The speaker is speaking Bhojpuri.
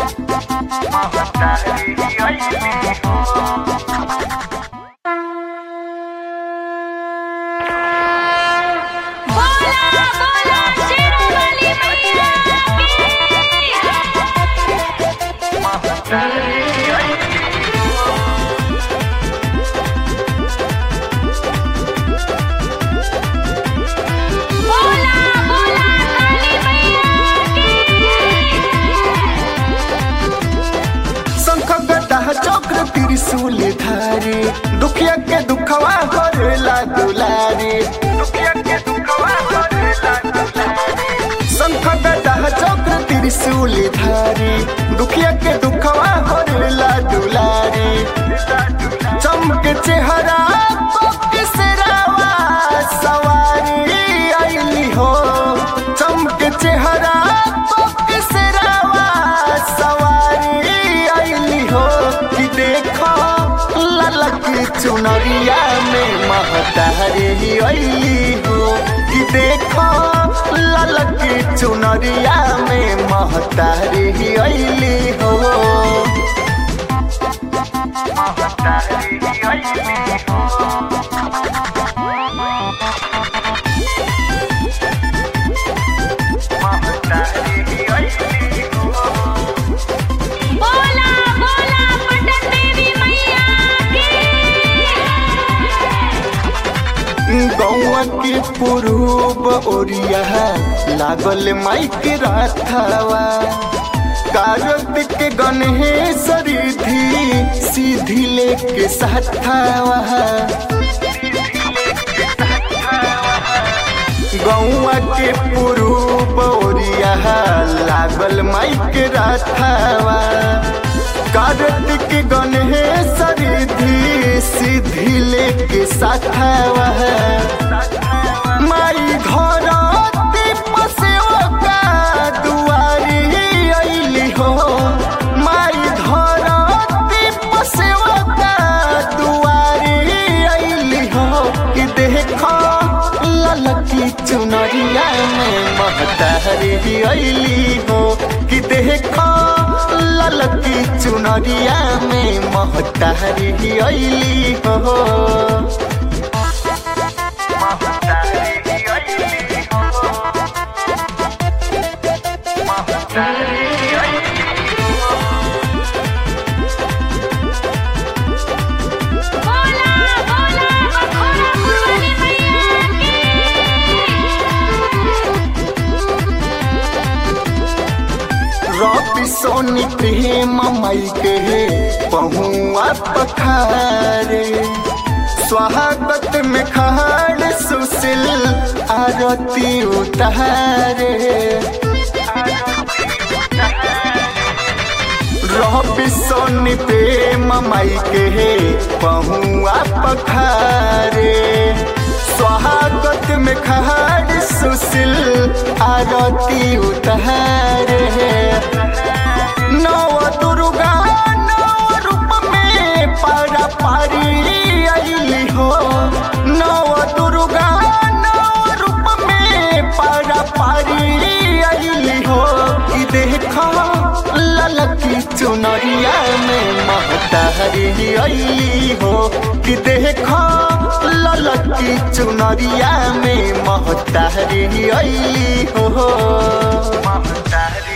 बोला बोला शेरावाली मैया बोला बोला काली मैया शंख गदा चक्र त्रिशूल धारी दुखिया के दुखवा करेला दुलारी दुखिया के दुखवा करेला दुलारी शंख गदा चक्र त्रिशूल धारी दुखिया के दुखवा करेला दुलारी चमक चेहरा सिरावा सवारी आईली हो चमक चेहरा सिरावा सवारी आईली हो कि देखो ललक चुनरिया में महतारी आईली हो कि देखो ललक चुनरिया में महतारी आईली हो बोला बोला पटन देवी मैया गौआ के पुरूब ओरिया लागल माइक राथावा कारत के गणेश रिधि सीधी लेके साथावा गौआ के पुरूब ओरिया लागल माइक राथावा कार्तिक गणेश रिधि सीधी लेके साथावा माई घर पसेवा दुआरी अइली हो माई घर पसेवा दुआरी अइली हो कि देखो ललकी चुनरिया में महतारी अइली हो कि देखो ललकी चुनरिया में महतारी अइली हो बोला बोला मखोरा फुलवाली मैया रवि सोनी प्रेम मई के पहुआ पखारे स्वागत में खाड़ सुशील आरती उतारे रवि सोनी प्रेम मई के पहुआ पखारे स्वागत में खाड़ सुशील आरती उतारे नव दुर्गा नव रूप में पारा पारी अइली हो नव दुर्गा नव रूप में पारा पारी अइली हो कि देखो ललकी चुनरिया में महतारी अइली हो कि देखो ललकी चुनरिया में महतारी अइली हो महतारी